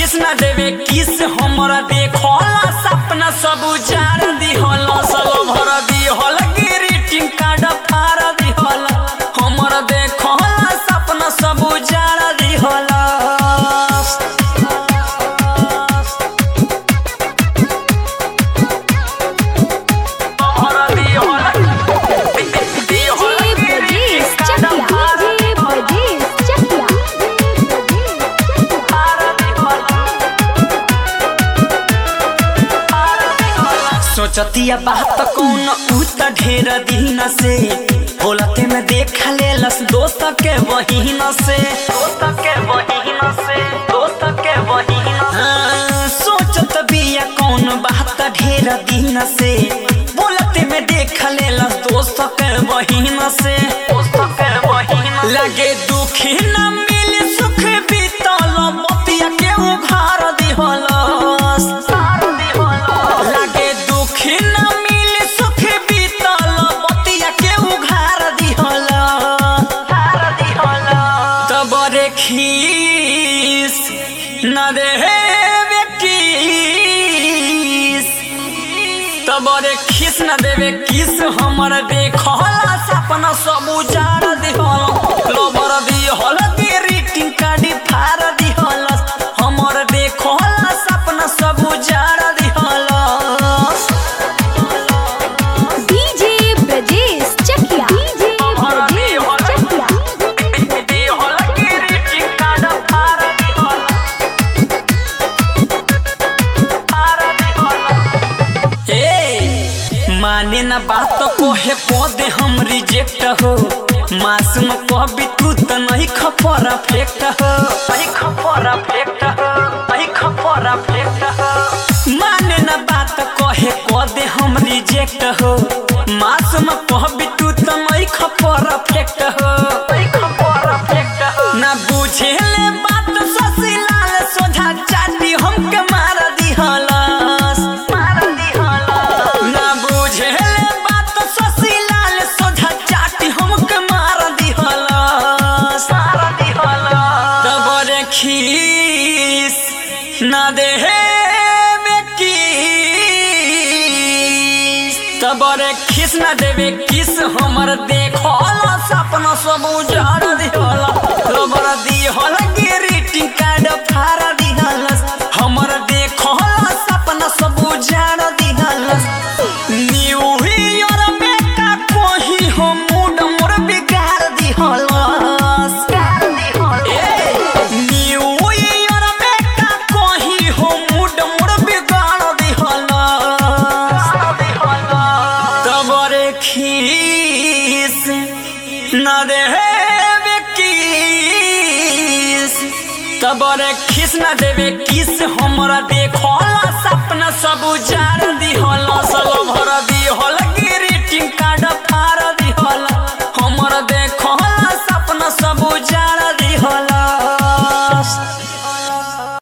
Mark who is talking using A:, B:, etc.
A: खिस न देवे किस हमरा देखला सपना सब उजाड़ दिहल सब भर दिहल ग्रीटिंग कार्ड फाड़ दिहल हमरा देखला सपना सब उजाड़ दिहल भर दिहल दिहल
B: ब्रजेश
A: greeting card
B: चकिया
A: फाड़
B: ब्रजेश चकिया
A: सोचतिया बात कौन उ त ढेर दिन से बोलते में देख लेलस दोस्त के वहीन से दोस्त के वहीन से दोस्त के वहीन हाँ, सोचत बिया कौन बात ढेर दिन से बोलते में देख लेलस दोस्त के वहीन से दोस्त के वहीन लगे दुखी न मिले सुख बीतल मोतिया के उघार दिहलस लागे दुखी न मिले सुख बीतल बतिया के उघार दिहल तब रे खीस न देवे किस तब रे खीस न देवे किस हमर देखला सपना सब उजाड़ दिहल लबर दिहल ग्रीटिंग कार्ड फाड़ दिहल हमर देखला सपना सब उजाड़ दिहल
B: डीजे ब्रजेश चकिया डीजे ब्रजेश चकिया
A: माने न बात को है पौधे हम रिजेक्ट हो मासूम कभी तू तो नहीं खपरा फेक्ट हो नहीं खपरा फेक्ट हो नहीं खपरा फेक्ट हो माने न बात को है पौधे हम रिजेक्ट हो मासूम कभी तू तो नहीं खपरा फेक्ट हो नहीं खपरा फेक्ट हो ना बुझे ले बात ससीलाल सोझा चाटी हमके मार दिहलस मार दिहलस ना बुझे ले बात ससीलाल सोझा चाटी हमके मार दिहलस मार दिहलस तब रे खीस ना देहे तब रे खिस न देवे किस हमर देखल सपना सब उजाड़ दिहल रबर दिहल ग्रीटिंग कार्ड फाड़ दिहल हमर देखल सपना सब उजाड़ दिहल न्यू ईयर में का कोही हो मूड मोर बिगाड़ दिहल न्यू ईयर में का कोही हो मूड मोर बिगाड़ दिहल तब रे खीस न देवे किस तब रे खीस न देवे किस